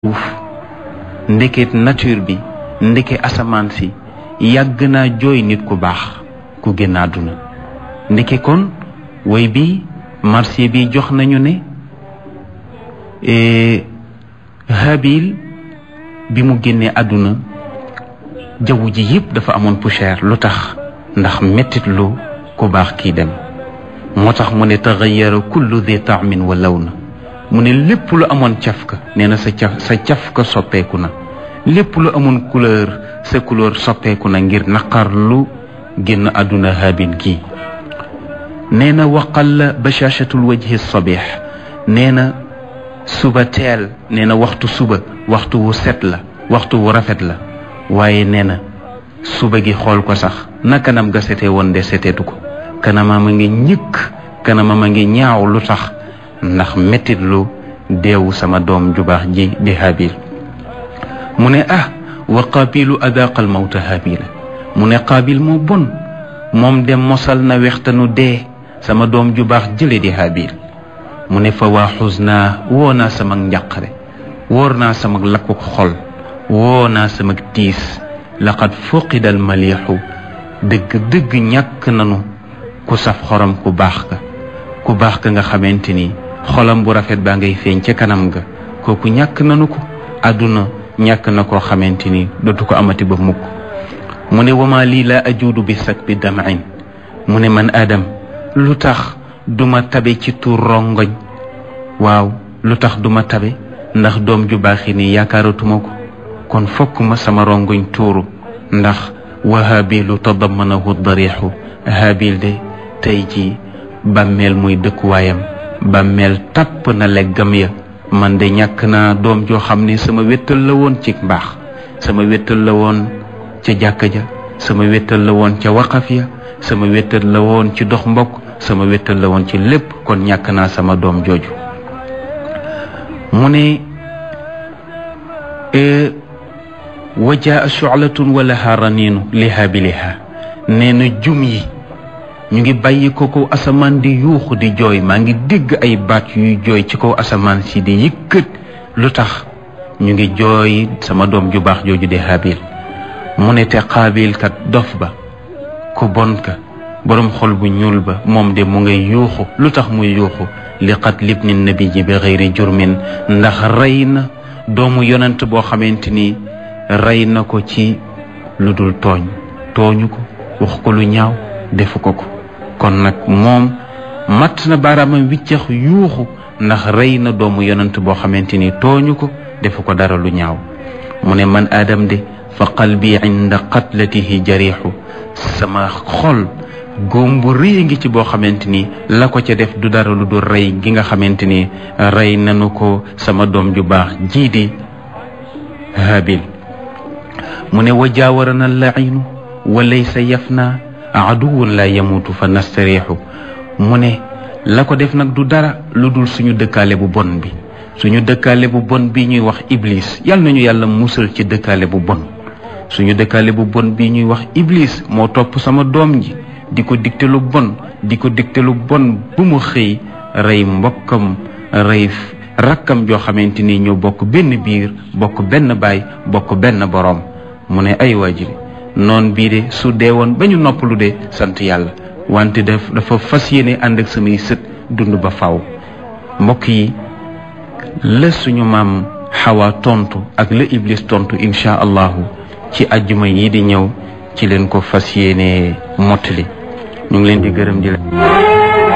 suuf ndeket nature bi ndeke asamaan si yàgg naa jooy nit ku baax ku génn àdduna ndeke kon way bi marché bi jox nañu ne habil bi mu génnee àdduna jaww ji yëpp dafa amoon poussière lu tax ndax mettit lu ku baax kii dem moo tax mu ne taxayara kullu di taamin wa law na mu ne lépp lu amoon cafka nee na sa caf sa cafka soppeeku na lépp lu amoon couleur sa couleur soppeeku na ngir naqar lu génn àdduna habil kii nee na waqalla bashaashatul wajhi sabih nee na suba teel nee na waxtu suba waxtu wu set la waxtu wu rafet la waaye nee na suba gi xool ko sax na kanam ga setee woon de seteetu ko kanamam a ngi ñëkk kanamam a ngi ñaaw lu tax ndax mettit lu deewu sama doom ju baax ji di habil mu ne ah wa qaabilu adaqal mawta habila mu ne qaabil moo bon moom de mosal na wextanu dee sama doom ju baax jële di habil mu ne fa waa xusnaa woo naa sama njàqare wóor naa sama lakkuk xol woo naa sama tiis laqad fuqida al maliixu dëgg dëgg ñàkk nanu ku saf xorom ku baax ka ku baax ka nga xamante ni xolam bu rafet baa ngay feeñ ca kanam ga kooku ñàkk nanu ko àdduna ñàkk na koo xamante ni dootu ko amati ba mukk mu ne wama lii laa ajuudu bi sak bi damain mu ne man aadam lu tax duma tabe ci tuur rongoñ waaw lu tax duma tabe ndax doom ju baaxi ni yaakaaratuma ko kon fokk ma sama rongoñ tuuru ndax wa habilu tadamanahu darixu habil de tey ji bàmmeel muy dëkkuwaayam bàmmeel tàpp na leggam ya man de ñàkk naa doom joo xam ne sama wéttal la woon ci mbaax sama wéttal la woon ca jàkka ja sama wéttal la woon ca waqaf ya sama wéttal la woon ci dox mbokk sama wéttal la woon ci lépp kon ñàkk naa sama doom jooju mu ne wajaa shu'latun wa laha raninu li haabiliha nee na jum yi ñu ngi bàyyi ko kaw asamaan di yuuxu di jooy maa ngi dégg ay baat yuy jooy ci kaw asamaan si di yëkkat lu tax ñu ngi jooy sama doom ju baax jooju di habil mu ne te xaabil kat dof ba ku bon ka boroom xol bu ñuul ba moom de mu ngay yuuxu lu tax muy yuuxu li qat libni nabi ji bi xëyri jurmin ndax rey na doomu yonent boo xamante ni rey na ko ci lu dul tooñ tooñu ko wax ko lu ñaaw defu ko ko kon nag moom matt na baaraamam wiccax yuuxu ndax rey na doomu yonent boo xamante ni tooñu ko defu ko dara lu ñaaw mu ne man aadam de fa qalbi inda qatlatihi jarixu sama xol góom bu rëy ngi ci boo xamante ni la ko ca def du dara lu dul rey gi nga xamante ni rey nanu ko sama doom ju baax jii di habil mu ne wa jaawarana lainu wa laysa yafna aduwun la yamutu fa nastariixu mu ne la ko def nag du dara lu dul suñu dëkkaale bu bon bi suñu dëkkaale bu bon bi ñuy wax iblis yal nañu yàlla musal ci dëkkaale bu bon suñu dëkkaale bu bon bi ñuy wax iblis moo topp sama doom ji di ko digte lu bon di ko digte lu bon bu mu xëy rey mbokkam rey rakkam joo xamante ni ñoo bokk benn biir bokk benn baay bokk benn boroom mu ne ay waajiri noon bii de su dee woon ba ñu noppalu de sant yàlla wante daf dafa fas yéene ànd ak samay sët dund ba faw mbokk yi la suñu maam xawa tontu ak la iblis tontu incha allahu ci ajjuma yi di ñëw ci leen ko fas yéene mottali ñu ngi leen di gërëm di la